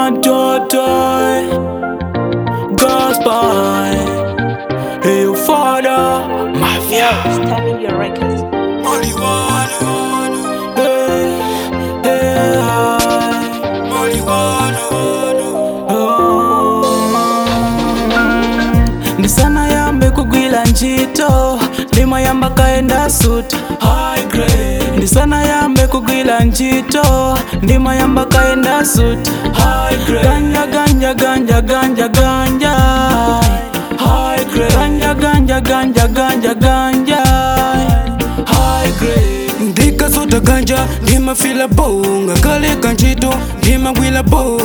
matoto gospel hey father mafia Stemming your records. hey, hey, oh. ndisana yambe kugwila ntchito ndimayamba kaenda suti high grade ndisana yambe kugwila ntchito ndimayamba kaenda suti high grade ganja ganja ganja ganja ganja high grade ganja ganja ganja ganja ganja high grade ndikasota ganja ndimafila bonga kaleka ntchito ndimagwila bo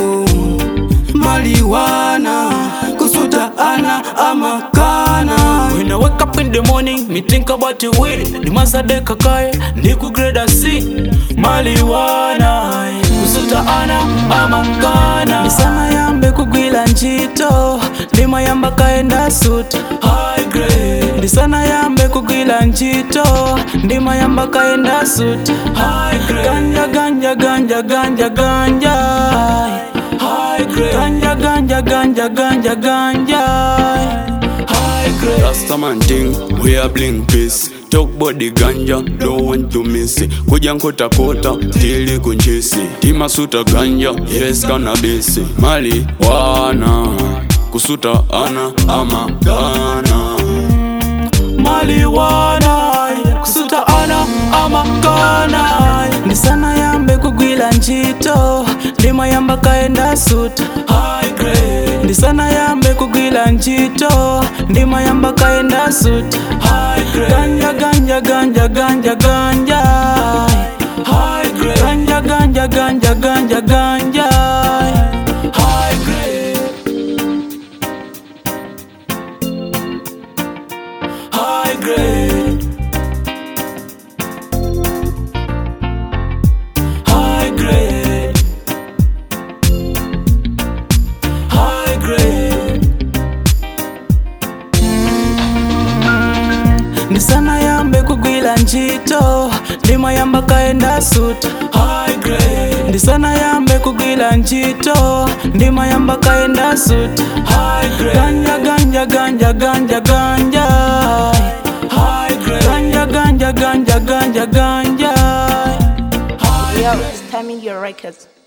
maliwana kusuta ana amakana When I wake up in the morning, me think about you with it. The masadeka kaya, ndiku grade C. Maliwana, kusuta ana amakana. Nisana yambe kugwila ntchito, ndima yamba kaenda suit. High grade. Ndisana yambe kugwila ntchito, ndima yamba kaenda suit. High grade. Ganja ganja ganja ganja ganja. High grade. Ganja ganja ganja ganja ganja. High grade. Rastaman thing, we are bling peace Talk about the ganja, don't want to miss it Kuja nkota kota, tili kunchisi Timasuta ganja, yes cannabis Mali, wana Kusuta ana, ama, kana maliwana kusuta ana amakana ndisana yambe kugwila ntchito ndimayamba kaenda suti ndisana yambe kugwila ntchito ndimayamba kaenda suti ganja ganja ganja ganja ganja ganja ganja ganja ganja ganja high grade high grade. High grade. High grade. ndisana yambe kugwila ntchito ndimayamba kaenda suti ndisana yambe kugwila ntchito ndimayamba kaenda suti ganja ganja ganja ganja ganja ganja ganja ganja ganja ganja Yo, stemming your records.